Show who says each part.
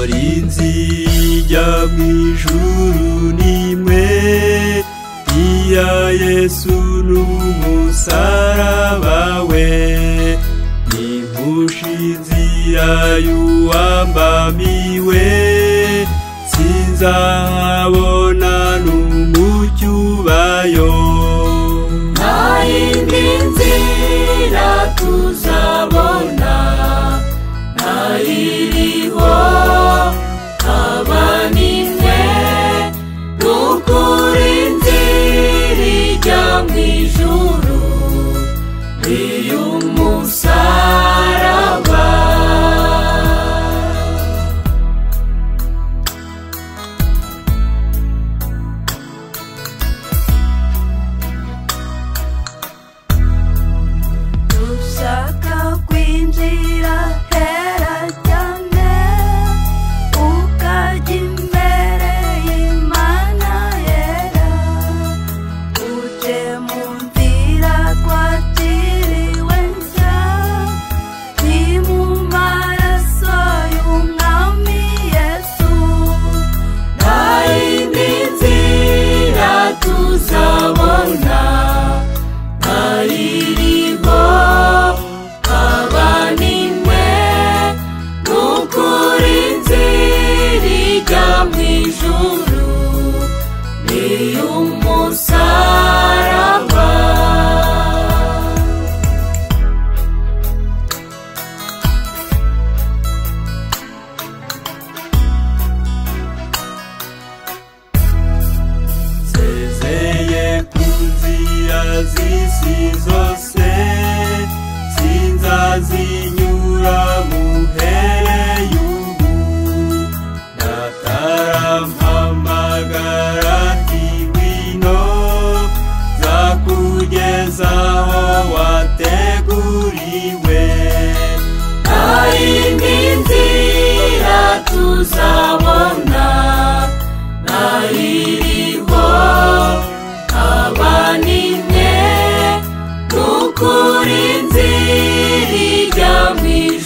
Speaker 1: inzi ijya mu ijuru ni imwe iya yesu n'umusaraba we ntimpushe inzira y'uwambamiwe sinzabona n'umucyo ubayo
Speaker 2: nta yindi nzira tuzabona ntayiriho abanimwe n'ukuri nzira ijya mu ijuru iy'umusaraba
Speaker 3: Dushaka kwinjira hera cyane ukajya imbere y'Imana yera uje mu nzira twaciriwe nshya ni mu maraso y'umwami Yesu
Speaker 2: nta yindi nzira tuzabona ntayiriho abanimwe n'ukuri nzira ijya mu ijuru n'iy'umusaraba
Speaker 1: nsezeye ku nzira z'isi zose sinzazinyura muhereye ubu natarampamagara ati ngwino nzakugezaho wateguriwe
Speaker 2: indi nzira tuzabona ntayiriho abanimwe n'ukuri nzira ijya mu ijuru